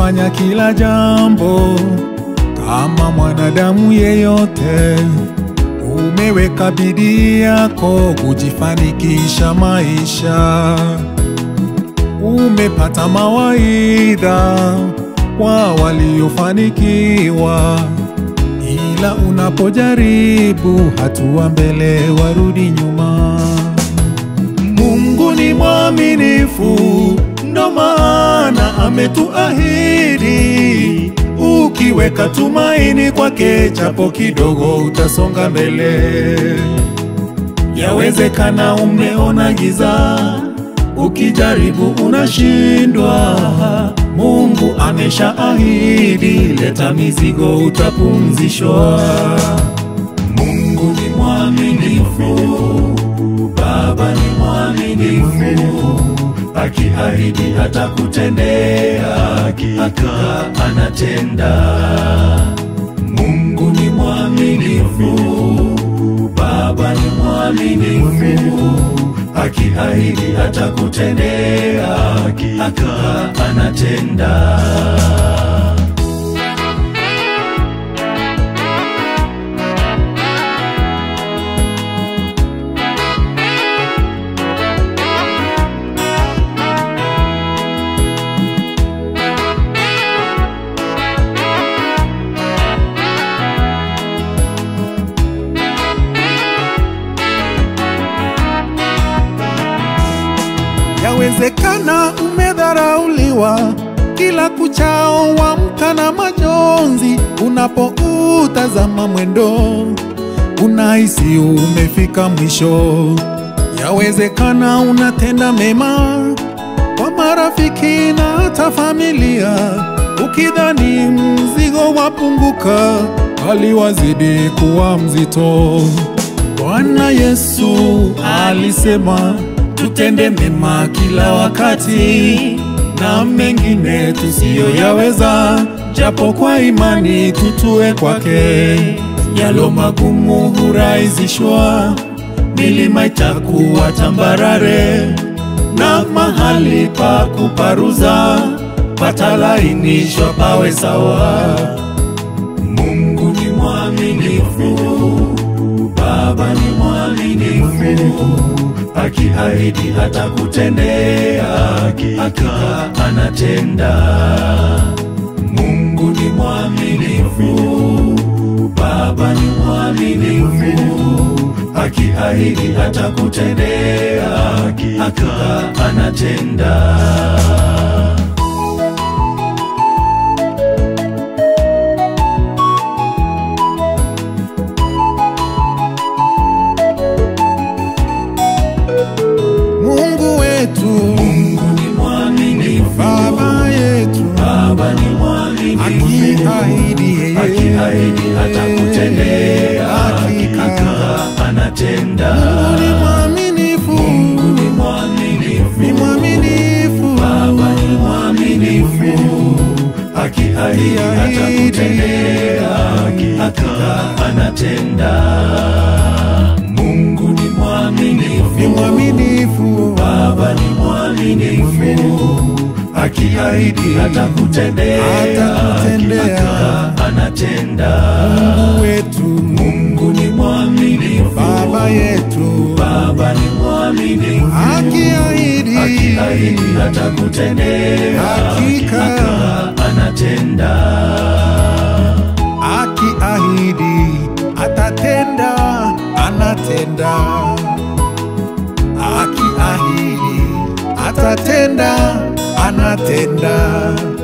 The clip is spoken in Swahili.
kufanya kila jambo kama mwanadamu yeyote. Umeweka bidii yako kujifanikisha maisha, umepata mawaidha kwa waliofanikiwa, ila unapojaribu hatua mbele warudi nyuma. Mungu ni mwaminifu, ndo maana ametuahidi, ukiweka tumaini kwake, japo kidogo utasonga mbele. Yawezekana umeona giza, ukijaribu unashindwa. Mungu ameshaahidi, leta mizigo utapumzishwa. Mungu ni mwaminifu, Baba ni mwaminifu, akiahidi hata kutendea, hakika anatenda. Mungu ni mwaminifu, Baba ni mwaminifu, akiahidi hata kutendea, hakika anatenda. Yawezekana umedharauliwa kila kuchao, wamka na majonzi. Unapoutazama mwendo, unahisi umefika mwisho. Yawezekana unatenda mema kwa marafiki na hata familia, ukidhani mzigo wapunguka, bali wazidi kuwa mzito. Bwana Yesu alisema tutende mema kila wakati na mengine tusiyoyaweza, japo kwa imani tutue kwake. Yalo magumu hurahisishwa, milima itakuwa tambarare, na mahali pa kuparuza patalainishwa pawe sawa. Mungu ni mwaminifu, Baba ni mwaminifu, akiahidi hata kutendea, hakika anatenda. Mungu ni mwaminifu, Baba ni mwaminifu, akiahidi hata kutendea, hakika anatenda. Mungu wetu, Mungu ni mwaminifu, Baba yetu, Baba ni mwaminifu, akiahidi yeye, akiahidi hata kutendea, Hakika. hakika anatenda. Mungu ni mwaminifu, Mungu ni mwaminifu, ni mwaminifu, Baba ni mwaminifu, akiahidi hata Akiahidi. kutendea, hakika anatenda. Mungu ni mwaminifu, ni mwaminifu, Baba ni mwaminifu, akiahidi hata kutendea, Hata kutendea. hakika anatenda. Mungu wetu, Mungu ni mwaminifu, Baba yetu, Baba ni mwaminifu, akiahidi akiahidi hata kutendea, Hakika. hakika anatenda. akiahidi atatenda, anatenda. Akiahidi atatenda, anatenda.